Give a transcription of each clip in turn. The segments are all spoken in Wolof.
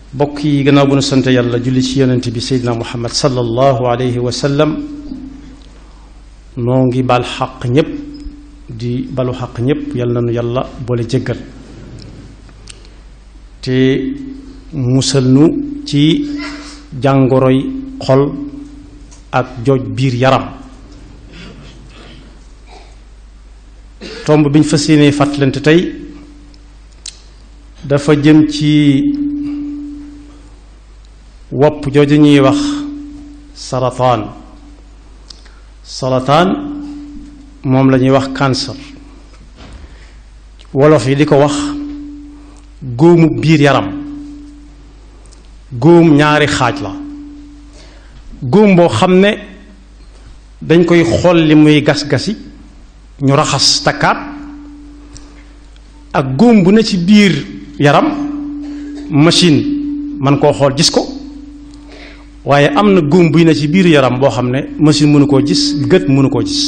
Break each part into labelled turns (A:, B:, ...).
A: bokk yi gannaaw bu nu sant yàlla julli ci yonent bi seydina muhammad sallallahu alayhi wa sallam noo ngi bal xaq ñépp di balu xaq ñépp yal na nu yàlla boole jéggal te musal nu ci jàngoroy xol ak jooj biir yaram tomb bi ñu fas yéenee fàttalante tey dafa jëm ci wopp jooju ñuy wax sarataan sarataan moom la ñuy wax cancer wolof yi di ko wax góomu biir yaram góom ñaari xaaj la góom boo xam ne dañ koy xool li muy gas-gasi ñu raxas takkaat ak góom bu ne ci biir yaram machine man koo xool gis ko waaye am na góom buy ne ci biir yaram boo xam ne machine mënu koo gis gët mënu koo gis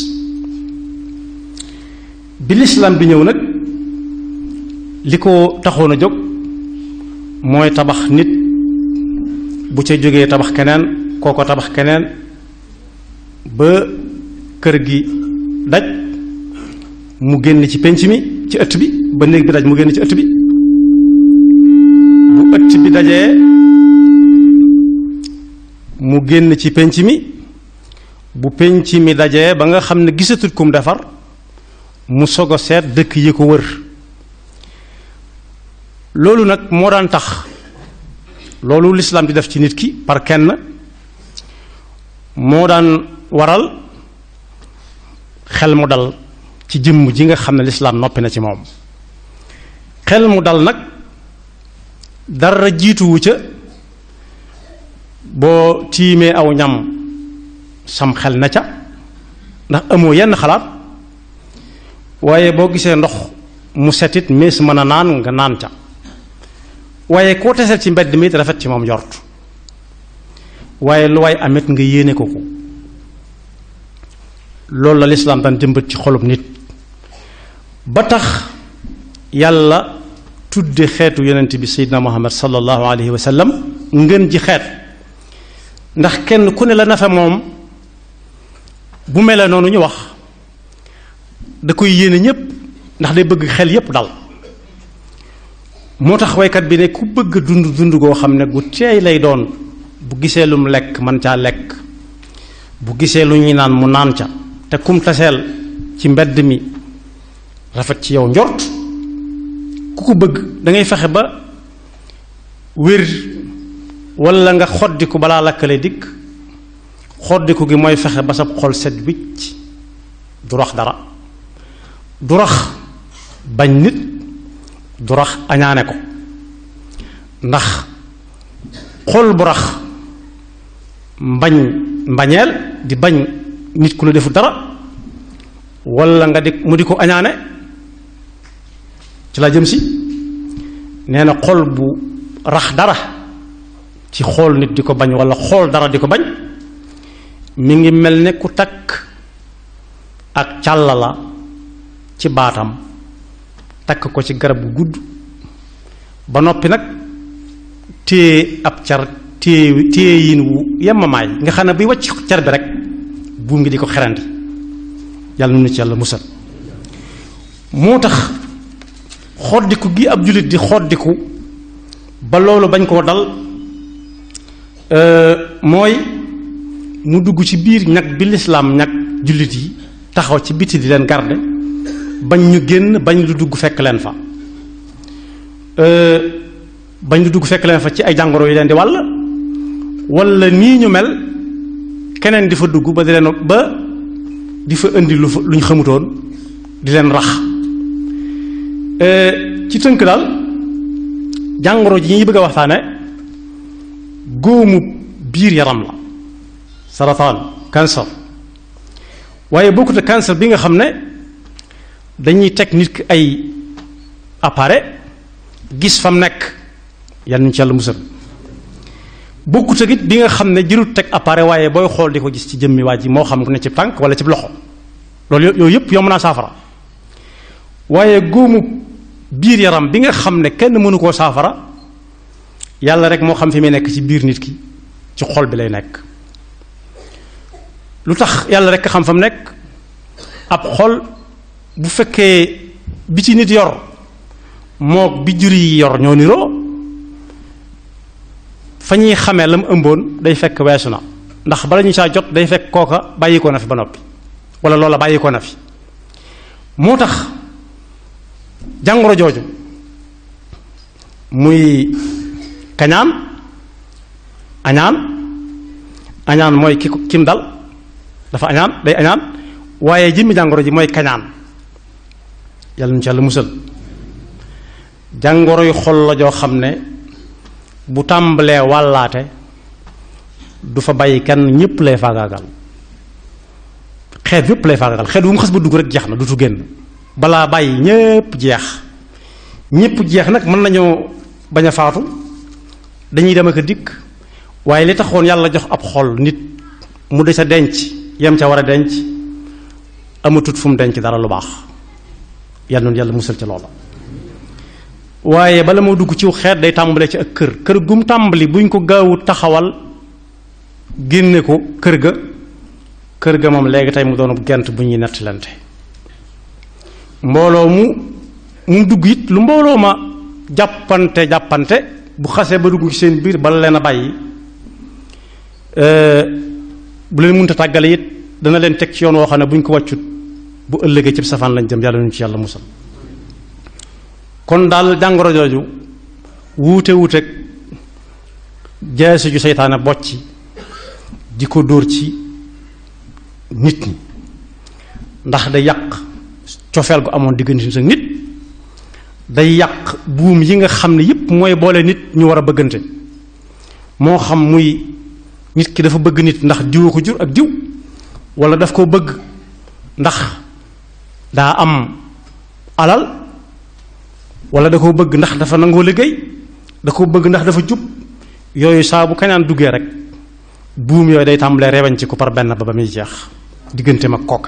A: bi lislaam bi ñëw nag li ko taxoon a jóg mooy tabax nit bu ca jógee tabax keneen kooko tabax keneen ba kër gi daj mu génn ci penc mi ci ëtt bi ba néeg bi daj mu génn ci ëtt bi bu ëtt bi dajee mu génn ci penc mi bu penc mi dajee ba nga xam ne gisatul kum defar mu soog a seet dëkk yi ko wër loolu nag moo daan tax loolu lislaam di def ci nit ki par kenn moo daan waral xel mu dal ci jëmm ji nga xam ne lislaam noppi na ci moom xel mu dal nag dara jiituwu ca boo tiimee aw ñam sam xel na ca ndax amoo yenn xalaat waaye boo gisee ndox mu setit mees mën a naan nga naan ca waaye koo teseel ci mbedd mi rafet ci moom jort waaye lu waay amit nga yéene ko ko loolu la lislaam daan jëmbat ci xolub nit ba tax yàlla tudde xeetu yonent bi seydina muhammad sallallahu alayhi wa sallam ngën ji xeet ndax kenn ku ne la nafe moom bu melee noonu ñu wax da koy yéene ñépp ndax day bëgg xel yépp dal moo tax waykat bi ne ku bëgg dund dund goo xam ne gu teey lay doon bu gisee lu mu lekk man caa lekk bu gisee lu ñuy naan mu naan ca te kum taseel ci mbedd mi rafet ci yow njort ku ko bëgg dangay fexe ba wér walla nga xoddiku balaa lakkale dikk xoddiku gi mooy fexe ba sab xol set wicc du rax dara du rax bañ nit du rax añaane ko ndax xol bu rax mbañ mbañeel di bañ nit ku la defu dara walla nga di mu di ko añaane ci la jëm si nee na xol bu rax dara ci xool nit di ko bañ walla xool dara di ko bañ mi ngi mel ne ku takk ak càlla la ci baatam takk ko ci garab gu gudd ba noppi nag téye ab car téye téye yin wu yemamaay nga xam ne buy wàcc car bi rek buum ngi di ko xerandi yàlla nu ci yàlla musal moo tax xoddiku gi ab jullit di xoddiku ba loolu bañ koo dal mooy mu dugg ci biir ñag bi lislaam ñag jullit yi taxaw ci biti di leen garde bañ ñu génn bañ lu dugg fekk leen fa bañ lu dugg fekk leen fa ci ay jàngoro yi leen di wàll walla nii ñu mel keneen di fa dugg ba di leen ba di fa indi lu fa lu ñu xamutoon di leen rax ci tënk daal jàngoro ji ñuy bëgg a waxtaane góomu biir yaram la sarataan cancer waaye bokkut ak cancer bi nga xam ne dañuy teg nit ki ay appareil gis fa mu nekk yal nañu ci yàlla musal bokkut ak it bi nga xam ne jërut teg appareil waaye booy xool di ko gis ci jëmmi waa ji moo xam ne ci tànk wala ci loxo loolu yooyu yëpp yomb naa saafara waaye góomu biir yaram bi nga xam ne kenn mënu koo saafara yàlla rek moo xam fi muy nekk ci biir nit ki ci xol bi lay nekk lu tax yàlla rek xam fa mu nekk ab xol bu fekkee bi ci nit yor mook bi jur yi yor ñoo niroo fa ñuy xamee la mu ëmboon day fekk weesu na ndax bala ñu saa jot day fekk kooka bàyyi ko na fi ba noppi wala loola bàyyi ko na fi moo tax jàngoro jooju muy kañaan añaan añaan mooy ki kim dal dafa añaan day añaan waaye jëmmi jàngoro ji mooy kañaan yàlla nu ci yàlla musal jàngoro yu xol la joo xam ne bu tàmbalee wàllaate du fa bàyyi kenn ñépp lay faagaagal xeet yépp lay faagaagal xeet wu mu xas ba dugg rek jeex na dutu génn balaa bàyyi ñépp jeex ñépp jeex nag mën nañoo bañ a faatu dañuy dem ak a dikk waaye li taxoon yàlla jox ab xol nit mu de sa denc yem ca war a denc amatut fu mu denc dara lu baax yàlla noonu yàlla musal ca loola waaye bala moo dugg ciw xeet day tàmbale ci ak kër kër gum tàmbali buñ ko gaawut taxawal génne ko kër ga kër ga moom léegi tey mu doonu gent bu ñuy nettalante mbooloo mu mu dugg it lu mbooloo ma jàppante jàppante bu xasee ba dugg ci seen biir bala leen a bàyyi bu leen mënta tàggale it dana leen teg ci yoon woo xam ne bu ñu ko wàccut bu ëllëgee ci safaan lañ jëm yàlla ñu ci yàlla musal kon daal jàngoro jooju wuute wuuteeg jaasi ju seytaane bocci di ko dóor ci nit ñi ndax day yàq cofeel gu amoon diggante nit ak nit day yàq buum yi nga xam ne yépp mooy boole nit ñu war a bëggante moo xam muy nit ki dafa bëgg nit ndax diwa ko jur ak diw wala daf ko bëgg ndax daa am alal wala da koo bëgg ndax dafa nangoo liggéey da koo bëgg ndax dafa jub yooyu saa bu kañaan duggee rek buum yooyu day tàmbalee rewañ ci ko par benn ba ba muy jeex diggante mag kooka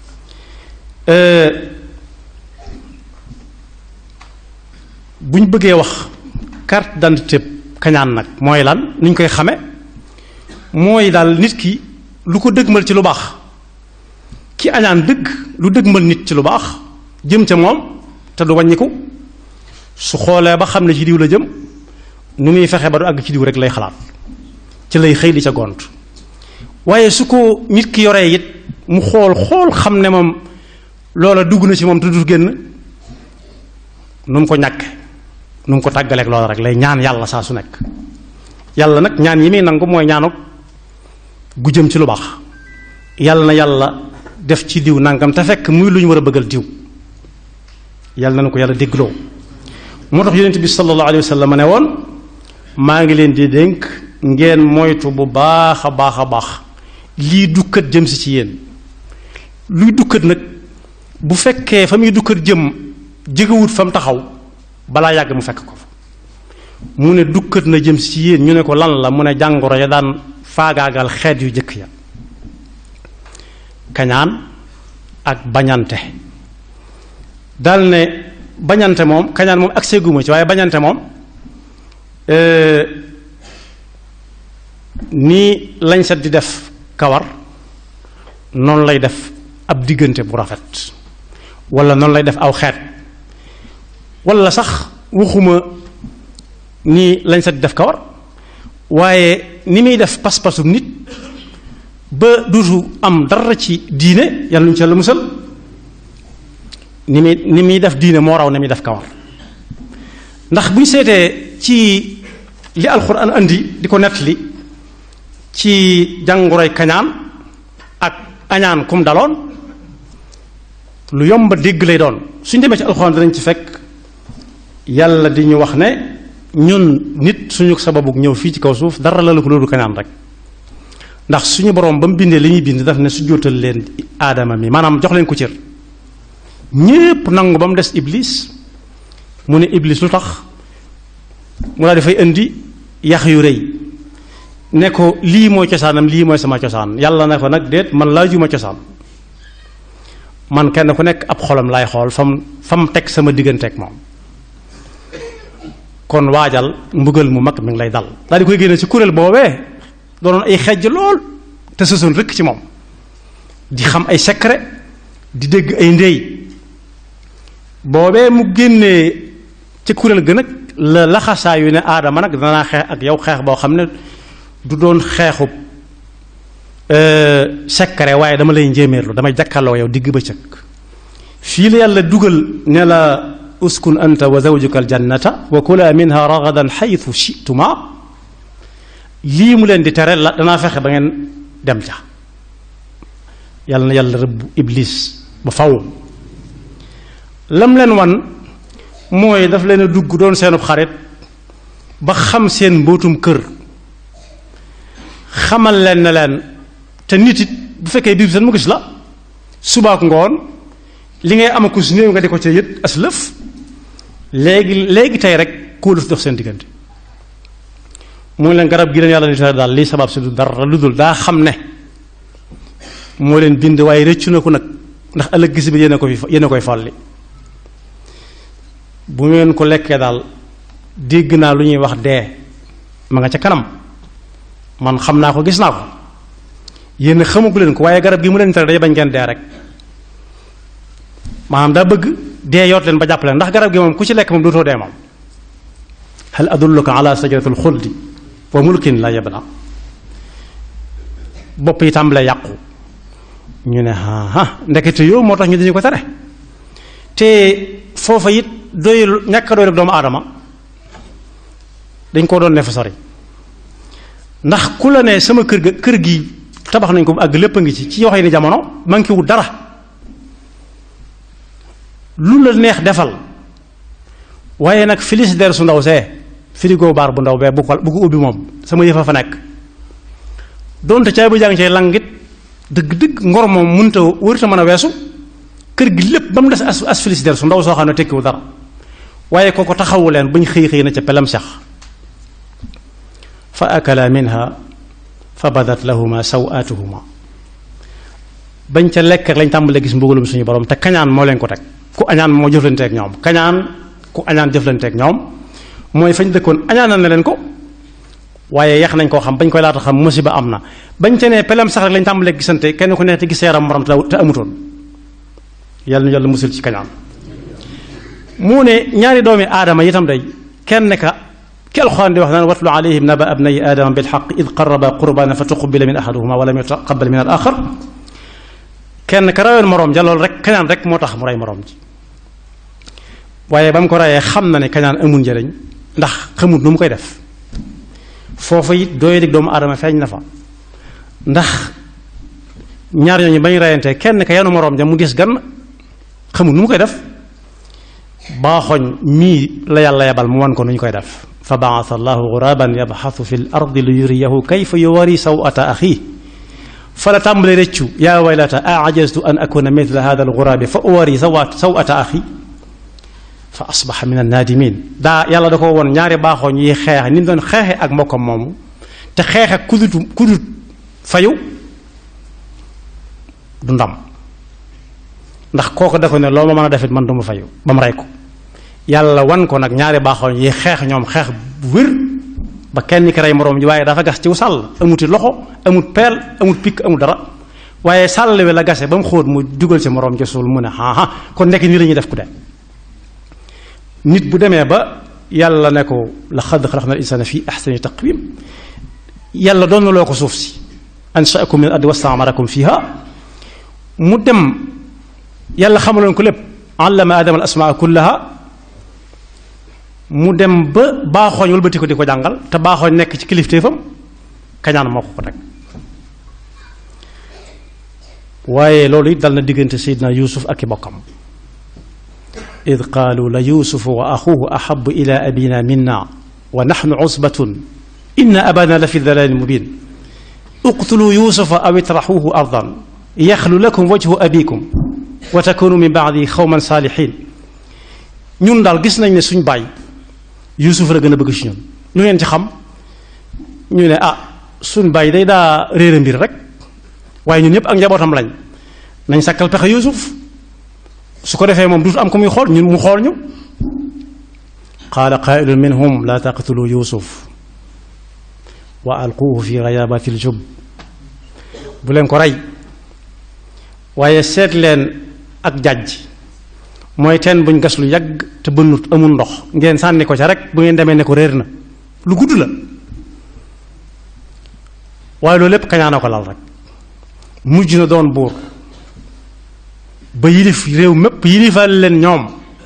A: bu ñu bëggee wax carte d'identité kañaan nag mooy lan ni ñu koy xame mooy daal nit ki lu ko dëgmal ci lu baax ki añaan dëgg lu dëgmal nit ci lu baax jëm ca moom te du wàññiku su xoolee ba xam ne ci diw la jëm nu muy fexe ba du àgg ci diw rek lay xalaat ci lay xëy di ca gont waaye su ko nit ki yoree it mu xool xool xam ne moom loola dugg na ci moom te du génn nu mu ko ñàkke nu mu ko tàggaleeg loola rek lay ñaan yàlla saa su nekk yàlla nag ñaan yi muy nangu mooy ñaanuk gu jëm ci lu baax yàlla na yàlla def ci diw nangam te fekk muy lu ñu war a bëggal diw yàlla na ko yàlla déggloo moo tax yonent bi sallallahu alayhi wa sallam ne woon maa ngi leen di dénk ngeen moytu bu baax a baax a baax lii dukkat jëm si ci yéen luy dukkat nag bu fekkee fa muy dukkat jëm jegewut fa mu taxaw balaa yàgg mu fekk ko fa mu ne dukkat na jëm si ci yéen ñu ne ko lan la mu ne jàngoro ya daan faagaagal xeet yu jëkk ya kañaan ak bañante dal ne bañante moom kañaan moom ak seeguma ci waaye bañante moom nii lañ set di def kawar noonu lay def ab diggante bu rafet wala noonu lay def aw xeet wala sax waxuma nii lañ set di def kawar waaye ni muy def pas-pasu nit ba duutu am dara ci diine yàlla ñu ci la musal ni muy ni muy def diine moo raw ni muy def kawar ndax bu ñu seetee ci li alxuraan andi di ko nettali ci jàngoroy kañaan ak añaan kum daloon lu yomba dégg lay doon suñ demee ci alxuraan danañ ci fekk yàlla di ñu wax ne ñun nit suñu sababu ñëw fii ci kaw suuf dara la ko loolu kañaan rek ndax suñu borom ba mu bindee li ñuy bind daf ne su jóotal leen aadama mi maanaam jox leen ko cër ñépp nangu ba mu des iblis mu ne iblis lu tax mu daal dafay indi yax yu rëy ne ko lii mooy cosaanam lii mooy sama cosaan yàlla ne ko nag déet man laajuma cosaan man kenn ku nekk ab xolam laay xool fam fam teg sama digganteeg moom kon waajal mbugal mu mag mi ngi lay dal daal di koy génne ci kuréel boobee doonoon ay xejj lool te sësoon rëkk ci moom di xam ay secret di dégg ay ndey boobee mu génnee ci kuréel ga nag la laxasaa yu ne aadama nag danaa xeex ak yow xeex boo xam ne du doon xeexub secret waaye dama lay njéeméerlu damay jàkkaarloo yow digg bëccëg fii la yàlla dugal ne la uskun anta wa zawjuka aljannata wa kula minha ragadan xaytu chituma lii mu leen di tere la danaa fexe ba ngeen dem ca yàlla na yàlla rëbb iblis ba faw lam leen wan mooy daf leen a dugg doon seenub xarit ba xam seen mbootum kër xamal leen ne leen te nit it bu fekkee biir seen mu gis la subaak ngoon li ngay am ko su néew nga di ko ca yët as lëf léegi léegi tey rek kóoluf dox seen diggante mu leen garab gi leen yàlla di tere daal lii sabab si du dara lu dul daa xam ne moo leen bind waaye rëccu na ko nag ndax ëllëg gis bi yéen a ko fi yéen a koy folli bu ngeen ko lekkee daal dégg naa lu ñuy wax dee ma nga ca kanam man xam naa ko gis naa ko yéen xamagu leen ko waaye garab gi mu leen tere day bañ ngeen dee rek maanaam daa bëgg dee yoot leen ba jàpp leen ndax garab gi moom ku ci lekk moom dootoo dee moom hal adulluka ala sajaratul xuldi wa mulkin la yabla bopp yi tàmbalee yàqu ñu ne aa ndekete yow moo tax ñu dañu ko tere te foofa it doyul ñàkk a doy rek doomu aadama dañ koo doon ne fa sori ndax ku la ne sama kër ga kër gi tabax nañ ko bu àgg lépp a ngi ci ci waxee ni jamono manqué wu dara lu la neex defal waaye nag frigidaire su ndaw see frigo baar bu ndaw bee bu ko bu ko ubbi moom sama yëfa fa nekk donte caay bu jàng cay langit dëgg-dëgg ngor moom mënta wërta mën a weesu kër gi lépp ba mu des as as frigidaire su ndaw soo xam ne tekkiwu dara waaye kooko taxawu leen bañ xëy xëy na ca pelam sax fa akala minha fa badat lahuma sawaatuhuma bañ ca lekk lañ tàmbalee gis mbugalum suñu borom te kañaan moo leen ko teg ku añaan moo jëflanteeg ñoom kañaan ku añaan jëflanteeg ñoom mooy fañ dëkkoon añaanal na leen ko waaye yax nañ koo xam bañ koy laata xam musiba am na bañ ca nee pelem sax rek lañ tàmbalee gisante kenn ku nekk te gis yaram morom te amutoon yàlla nu yàlla musul ci kañaan mu ne ñaari doomi aadama itam day kenn ka ki alxuraan di wax naan watlu alayhim naba abnay aadama bilxaq id qaraba qurbana fa tuqubila min ahaduhuma wa lam yutaqabal min al axar kenn ka rayoon moroom ja loolu rek kañaan rek moo tax mu rey moroom ji waaye ba mu ko reyee xam na ne kañaan amul njëriñ ndax xamut nu mu koy def foofu it dooy dig doomu aadama feeñ na fa ndax ñaar ñooñu bañ reyantee kenn ka yanu moroom ja mu gis gan xamut nu mu koy def baaxoñ mii la yàlla yebal mu wan ko nu ñu koy def fa baasa allahu guraban yabxasu fi l ardi li yuriyahu kayfa yuwari sawata axi fa la tàmbale rëccu yaa waylata a ajaztu an akuna mithla hada algurabi fa uwari sawa sawata axi fa asbaxa min annaadimin daa yàlla da ko woon ñaari baaxooñ yi xeex ni mu doon xeexe ak mbokkam moomu te xeexe kudutu kudut fayu du ndam ndax kooku da ko ne loo ma mën a defit man du ma fayu ba mu rey ko yàlla wan ko nag ñaari baaxooñ yi xeex ñoom xeex bu wér ba kenn ki rey moroom ji waaye dafa gas ciw sàll amuti loxo amut peel amut pikk amut dara waaye sàll wi la gase ba mu xóot mu dugal ci moroom ji suul mu ne aa kon nekk nii la ñuy def ku de nit bu demee ba yàlla ne ko la xad xalaqna al insana fi ahsani taqwim yàlla doon na loo ko suuf si anshaakum min ardi wastaamarakum fiha mu dem yàlla xamaloon ko lépp allama adama al asmaa kullaha mu dem ba baaxooñ wëlbati ko di ko jàngal te baaxooñ nekk ci kilifteefam kañaan moo ko ko teg waaye loolu it dal na diggante Seydina Yuusuf ak i bokkam id qaalu la yuusufu wa axuhu ahabu ila abina minna wa naxnu usbatun inna abana la fi dalalin mubin uqtulu yuusufa aw itraxuhu ardan yaxlu lakum wajhu abikum wa takunu min baadi xawman saalixin ñun daal gis nañ ne suñ baay yuusuf la gën a bëgg ci ñun lu ngeen ci xam ñu ne ah suñ baay day daa réere mbir rek waaye ñun ñëpp ak njabootam lañ nañ sakkal pexe yuusuf su ko defee moom duutu am ko muy xool ñun mu xool ñu qaala qaa'ilun minhum laa taqtulu yuusuf wa alquuhu fi ghayaabati ljub bu leen ko rey waaye seet leen ak jàjj mooy teen buñ gas lu yàgg te bënnut amul ndox ngeen sànni ko ca rek bu ngeen demee ne ko réer na lu gudd la waaye loolu lépp kañaana ko lal rek mujj na doon buur ba yilif réew mépp yilifal leen ñoom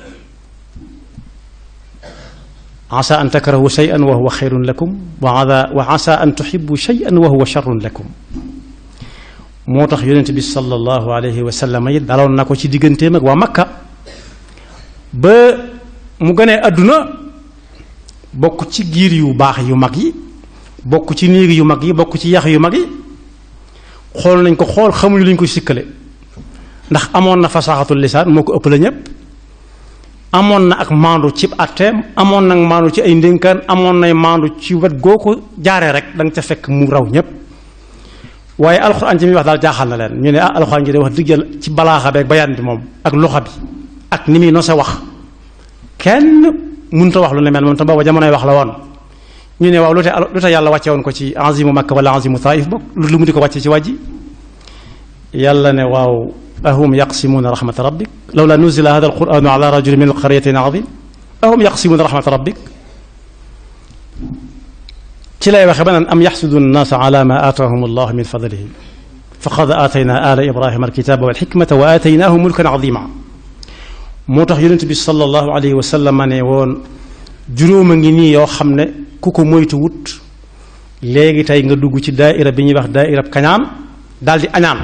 A: asa an takrahu shay'an wa huwa xayrun lakum wa wa asa an tuhibbu shay'an wa huwa sharrun lakum moo tax yonent bi sallallahu alayhi wa sallam it daloon na ko ci digganteem ak waa Makka ba mu gënee àdduna bokk ci giir yu baax yu mag yi bokk ci néeg yu mag yi bokk ci yax yu mag yi xool nañ ko xool xamuñu luñ ko sikkale ndax amoon na fasaxatul lisaan moo ko ëpp la ñépp amoon na ak maandu ci atteem amoon na maandu ci ay ndénkaan amoon nay maandu ci wet goo ko jaaree rek da nga ca fekk mu raw ñépp waaye alxuraan ci muy wax daal jaaxal na leen ñu ne ah alxuraan ji de wax dëgg yàlla ci balaaxa beeg bayaan bi moom ak loxa bi ak ni muy nose wax kenn mënut a wax lu ne mel moom tam booba jamonoy wax la woon ñu ne waaw lu te lu te yàlla wàcce woon ko ci azimu makka wala azimu taif bokk lu mu di ko wàcce ci wàjji yàlla ne waaw ahum yaqsimuuna rahmata rabbik lawla nuzila hada alquranu ala rajulin min alqaryatin azim ahum yaqsimuuna rahmata rabbik ci lay waxe ba naan am yaxsudu nnaasa ala ma aataahum allah min fadlihi faqad aatayna ala ibrahima alkitaba walxikmata wa aataynahu mulkan azima moo tax yonent bi sallallahu alayhi wa sallam ne woon juróom a ngi nii yoo xam ne ku ko moytu wut léegi tey nga dugg ci daaira bi ñuy wax daaira kañaan daal di añaan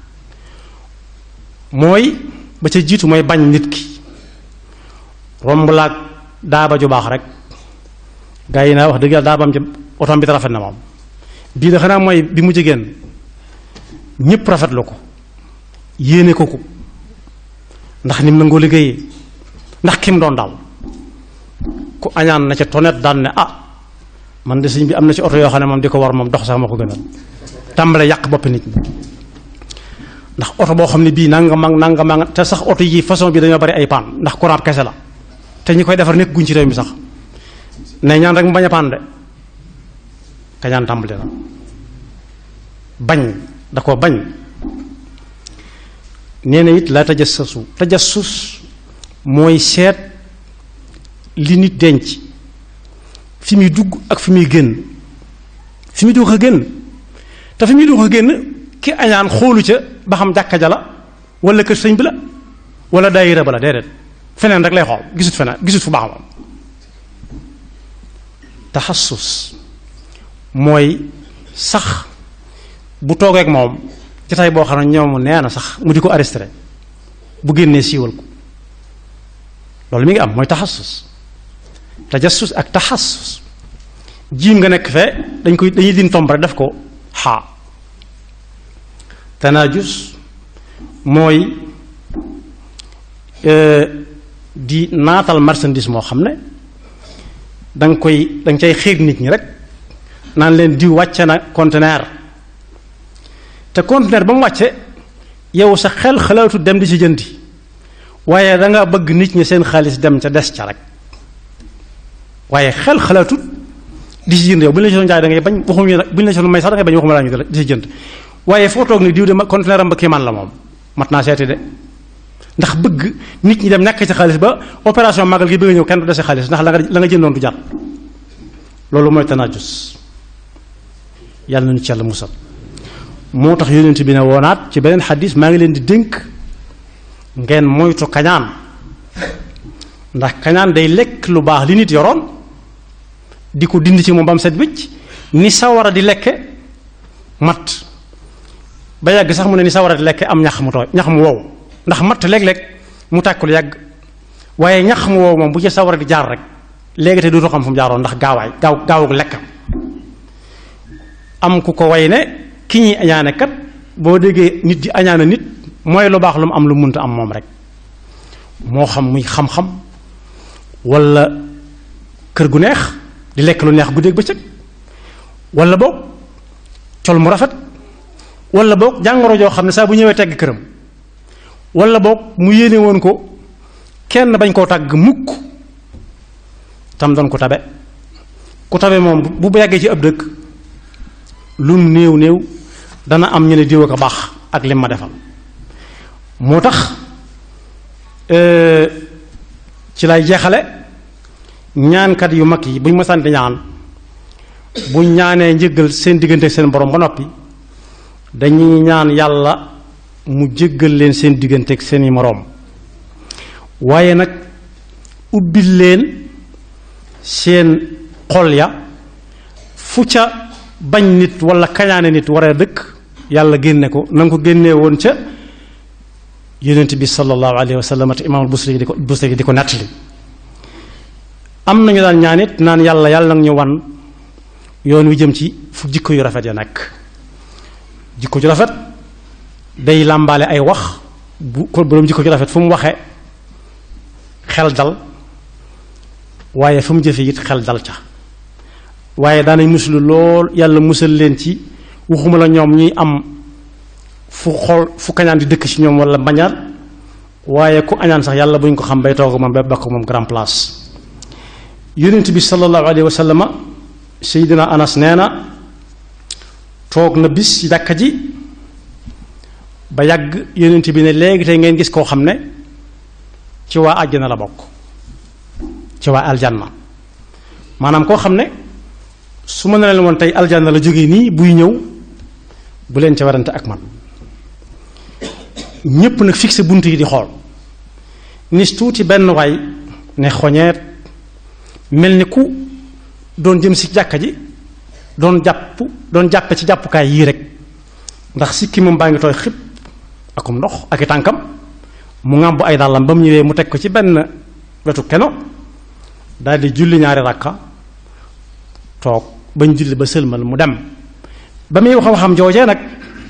A: mooy ba ca jiitu mooy bañ nit ki romb laag daaba ju baax rek gaa yi naa wax dëgg yàlla daabam ci otom bi te rafet na moom bii da xanaa mooy bi mu jigéen ñépp rafetlu ko yéene ko ko ndax nim nangoo liggéeyee ndax kim doon daal ku añaan na ca tonet daan ne ah man de sëñ bi am na ci oto yoo xam ne moom di ko war moom dox sax ma ko gënal tàmbale yàq boppi nit ñi ndax oto boo xam ne bii nanga mag nanga mag te sax oto yi façon bi dañoo bari ay paan ndax courant kese la te ñi koy defar nekk guñ ci réew mi sax ne ñaan rek mu bañ a paan de kañaan tàmbali na bañ da ko bañ nee na it la tajassasu tajassus mooy seet li nit denc fi muy dugg ak fi muy génn fi muy dugg a génn te fi muy dugg a génn ki añaan xoolu ca ba xam jàkka ja la wala kër sëñ bi la wala daayira ba la déedéet feneen rek lay xool gisut feneen gisut fu baax moom taxassus mooy sax bu toogeek moom jotaay boo xam ne ñoom nee na sax mu di ko arrêté bu génnee siiwal ko loolu mi ngi am mooy taxassus tajassus ak taxassus jiim nga nekk fee dañ koy dañuy din tomb rek def ko xaa tanaajus mooy di naatal marchandise moo xam ne danga koy danga cay xiir nit ñi rek naan leen diw wàcce na conteneur te conteneur ba mu wàcce yow sa xel xalaatu dem di ci jëndi waaye danga bëgg nit ñi seen xaalis dem ca des ca rek waaye xel xalaatut di ci jënd yow bu ñu la ci doon jaay da ngay bañ waxuñu nag bu ñu la ci doon may sax da ngay bañ waxuma laa ñu di ci jënd waaye foo toog ni diw de conteneur am ba kéemaan la moom mat naa seeti de ndax bëgg nit ñi dem nekk ci xaalis ba opération magal gi bëgg ñëw kenn du dese xaalis ndax la nga la nga jëndoon du jar loolu mooy tanaajus yàlla nañu ci yàlla musal moo tax yonent bi ne woonaat ci beneen xadis maa ngi leen di dénk ngeen moytu kañaan ndax kañaan day lekk lu baax li nit yoroon di ko dindi ci moom ba mu set wicc ni sawara di lekke matt ba yàgg sax mu ne ni sawara di lekke am ñax mu tooy ñax mu wow ndax matt léeg-léeg mu tàkkul yàgg waaye ñax mu wow moom bu ci sawara di jaar rek léegi te dootu xam fu mu jaaroon ndax gaawaay gaaw gaawug lekkam am ku ko way ne ki ñuy añaane kat boo déggee nit di añaane nit mooy lu baax lu mu am lu munta am moom rek moo xam muy xam-xam wala kër gu neex di lekk lu neex guddeeg bëccëg wala boog col mu rafet wala boog jàngoro joo xam ne saa bu ñëwee tegg këram wala boog mu yéene woon ko kenn bañ koo tàgg mukk tam doon ko tabe ku tabe moom bu bu yàggee ci ab dëkk lum néew néew dana am ñu ne diw ko baax ak lim ma defal moo tax ci lay jeexale ñaankat yu mag yi buñ mësaan di ñaan buñ ñaanee njëggal seen diggante seen borom ba noppi dañuy ñaan yàlla mu jéggal leen seen diggante ak seeni moroom waaye nag ubbil leen seen xol ya fu ca bañ nit wala kañaane nit war a dëkk yàlla génne ko na nga ko génnee woon ca yonent bi sallallahu alayhi wa sallam te imaamul busri di ko busri di ko nettali am nañu daan ñaan it naan yàlla yàlla nag ñu wan yoon wi jëm ci fu jikko yu rafet ya nekk jikko ju rafet day làmbaale ay wax bu ko boroom jikko ju rafet fu mu waxee xel dal waaye fu mu jëfe it xel dal ca waaye daanañ musulu lool yàlla musal leen ci waxuma la ñoom ñuy am fu xool fu kañaan di dëkk ci ñoom wala mbañaar waaye ku añaan sax yàlla buñ ko xam bay toog moom ba bakk moom grand place yonent bi sallallahu alayhi wa sallama seydina anas nee na toog na bis ci jàkka ji ba yàgg yonent bi ne léegi tey ngeen gis koo xam ne ci waa àjjana la bokk ci waa aljanna maanaam koo xam ne su ma ne leen woon tey aljanna la jógee nii buy ñëw bu leen ca warante ak man ñépp nag fixé bunt yi di xool nis tuuti benn waay ne xoñeet mel ni ku doon jëm si jàkka ji doon jàpp doon jàppe ci jàppukaay yii rek ndax sikki moom baa ngi tooy xib akum ndox ak i tànkam mu ŋàmbu ay dàllam ba mu ñëwee mu teg ko ci benn wetu keno daldi julli ñaari ràkka toog bañ julli ba sëlmal mu dem ba muy wax waxam joojee nag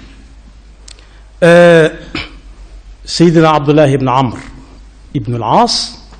A: seydina abdullahi ibnu amr ibnu al-aas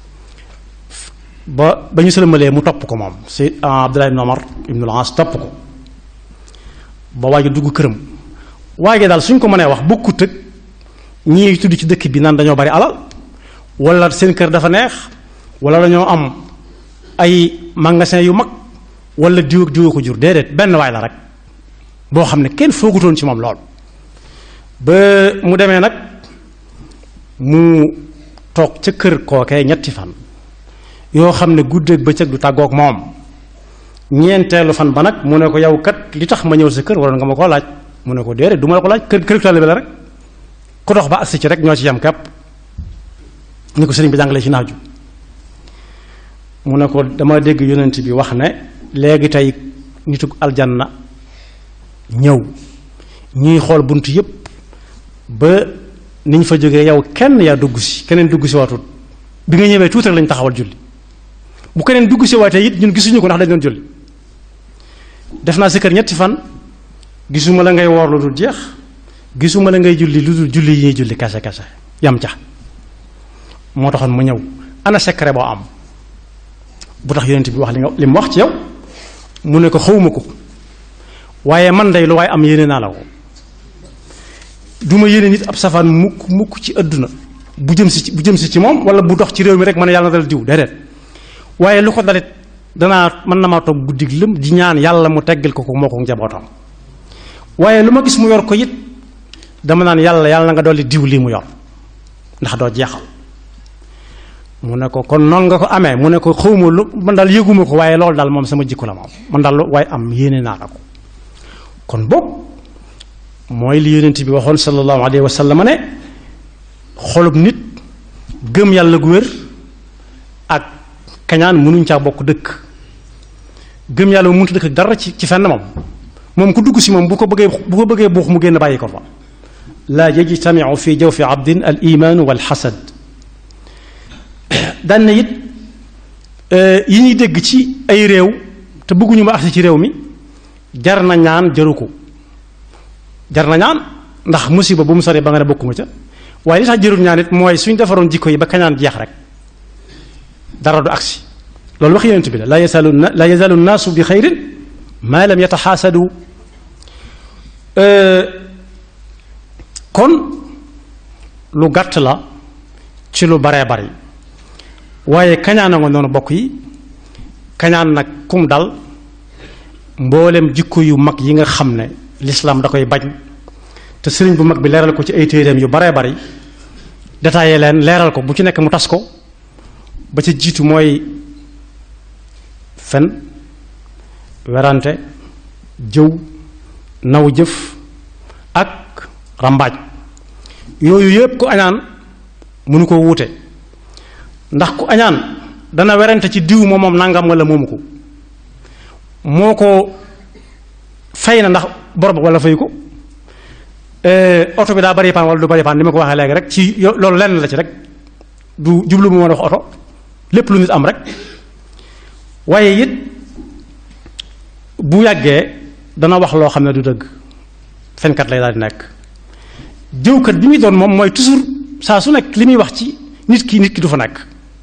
A: ba ba ñu sëlmalee mu topp ko moom si abdullahi ibnu amr ibnu al-aas topp ko ba waaja dugg këram waaye daal suñ ko mënee wax bokkut ak ñii tudd ci dëkk bi naan dañoo bari alal wala seen kër dafa neex wala dañoo am ay magasin yu mag wala diw ak diw ko jur déedéet benn waay la rek boo xam ne kenn foogutoon ci moom lool ba mu demee nag mu toog ca kër kookee ñetti fan yoo xam ne guddeeg bëccëg du tàggoog moom ñeenteelu fan ba nag mu ne ko yow kat li tax ma ñëw sa kër waroon nga ma koo laaj mu ne ko déedéet du ma la ko laaj kër kër taalibe la rek ku dox ba agsi ci rek ñoo ci yam kepp ni ko sëriñ bi jàngale ci naaju mu ne ko dama dégg yonent bi wax ne léegi tey nitu aljanna ñëw ñuy xool bunt yépp ba ni ñu fa jógee yow kenn yaa dugg si keneen dugg si waatut bi nga ñëwee tuuti rek lañu taxawal julli bu keneen dugg si waatee it ñun gisuñu ko ndax dañ doon julli def naa si kër ñetti fan gisuma la ngay woor lu dul jeex gisuma la ngay julli lu dul julli yi ñuy julli kase kase yam ca moo taxoon mu ñëw ana secret boo am bu tax yonent bi wax li nga li mu wax ci yow mu ne ko xawma ko waaye man day lu waaye am yéene naa la ko du ma yéene nit ab safaan mukk mukk ci àdduna bu jëm si bu jëm si ci moom wala bu dox ci réew mi rek ma ne yàlla na dal diw déedéet waaye lu ko dalit danaa mën na maa toog guddig lëm di ñaan yàlla mu teggal ko ko moo ko njabootam waaye lu ma gis mu yor ko it dama naan yàlla yàlla na nga dolli diw lii mu yor ndax doo jeexal mu ne ko kon noonu nga ko amee mu ne ko xawma lu man daal yëguma ko waaye loolu daal moom sama jikko la moom man daal waaye am yéene naa la ko kon boog mooy li yonent bi waxoon sallallahu alayhi wa sallam ne xolub nit gëm yàlla gu wér ak kañaan mënuñ caa bokk dëkk gëm yàlla mu mënut dëkk dara ci ci fenn moom moom ku dugg si moom bu ko bëggee bu ko bëggee buux mu génn bàyyi ko fa laa yajtamiu fi jawfi abdin al imaanu wal xasad daan na it yi ñuy dégg ci ay réew te bëgguñu ma agsi ci réew mi jar na ñaan jaru ko jar na ñaan ndax musiba bu mu sori ba nga ne bokkuma ca waaye li tax jërul ñaan it mooy suñ defaroon jikko yi ba kañaan jeex rek dara du agsi loolu wax yonent bi la laa yazalu laa yazalu naasu bi xayrin maa lam yataxaasadu kon lu gàtt la ci lu baree bari waaye kañaana nga noonu bokk yi kañaan nag kum dal mboolem jikko yu mag yi nga xam ne lislaam da koy bañ te sëriñ bu mag bi leeral ko ci ay téeréem yu baree bari détaillé leen leeral ko bu ci nekk mu tas ko ba ca jiitu mooy fen werante jëw naw jëf ak rambaaj yooyu yépp ku añaan mënu ko wuute ndax ku añaan dana werante ci diw moom moom nangam wala moomu ko moo ko fay na ndax bor ba wala fay ko oto bi daa bari paan wala du bari paan ni ma ko waxee léegi rek ci loolu lenn la ci rek du jublu mu ma wax oto lépp lu nit am rek waaye it bu yàggee dana wax loo xam ne du dëgg fenkat lay daal di nekk jëwkat bi muy doon moom mooy toujours saa su nekk li muy wax ci nit ki nit ki du fa nekk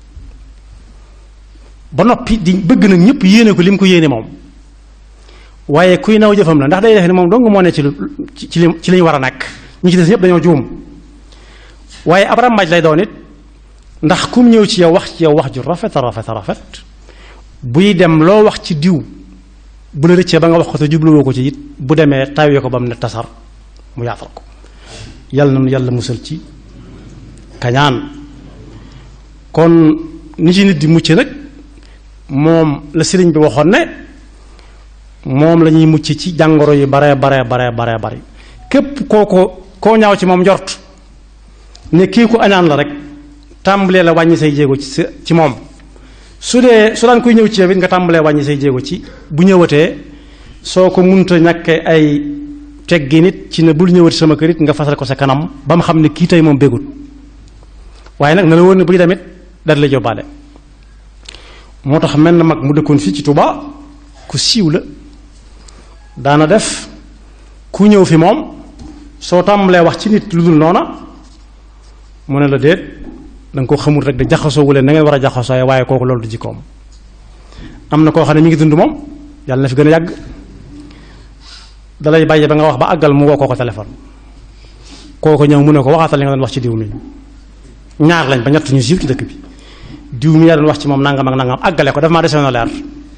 A: ba noppi di bëgg nag ñëpp yéene ko li mu ko yéene moom waaye kuy naw jëfam la ndax day def ne moom dong moo ne ci lu ci ci li ñu war a nekk ñi ci des ñëpp dañoo juum waaye ab rambaaj lay doon it ndax kum ñëw ci yow wax ci yow wax ju rafet a rafet a rafet buy dem loo wax ci diw bu la rëccee ba nga wax ko te jubluwoo ko ci it bu demee tawee ko ba mu ne tasar mu yaatal ko yàlla na yàlla musal ci kañaan kon ni ci nit di mucc nag moom la sëriñ bi waxoon ne moom la ñuy mucc ci jàngoro yi bare bare bare bare bari képp koo ko koo ñaaw ci moom njort ne kii ku añaan la rek tàmbalee la wàññi say jéego ci ci moom su dee su daan koy ñëw ci yow it nga tàmbalee wàññi say jéego ci bu ñëwatee soo ko munta ñàkkee ay teggi nit ci ne bul ñëwati sama kër it nga fasal ko sa kanam ba mu xam ne kii tey moom bégut waaye nag na la wóor ne buy demit dal la jóbbaale moo tax mel na mag mu dëkkoon fii ci Touba ku siiw la daana def ku ñëw fi moom soo tàmbalee wax ci nit lu dul noona mu ne la déet da nga ko xamul rek de jaxasoo wu leen na ngeen war a jaxasoo waaye kooku loolu du jikkoom am na koo xam ne mi ngi dund moom yàlla na fi gën a yàgg dalay bàyyi ba nga wax ba àggal mu woo koo ko téléphone kooku ñëw mu ne ko waxaatal li nga doon wax ci diw mi ñaar lañ ba ñett ñu siiw ci dëkk bi diw mi yaa doon wax ci moom nangam ak nangam àggale ko daf maa desee na leer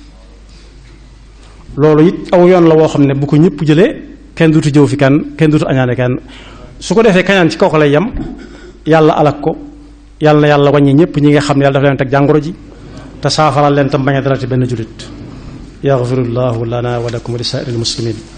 A: loolu it aw yoon la woo xam ne bu ko ñëpp jëlee kenn duutu jëw fi kenn kenn duutu añaane kenn su ko defee kañaan ci kooku lay yem yàlla alak ko yàlla na yàlla wàññi ñëpp ñi nga xam ne yàlla dafa leen teg jàngoro ji te saafaral leen tam bañ a dalati benn jullit yaxfirullahu lana wa lakum wa li saa'iril muslimin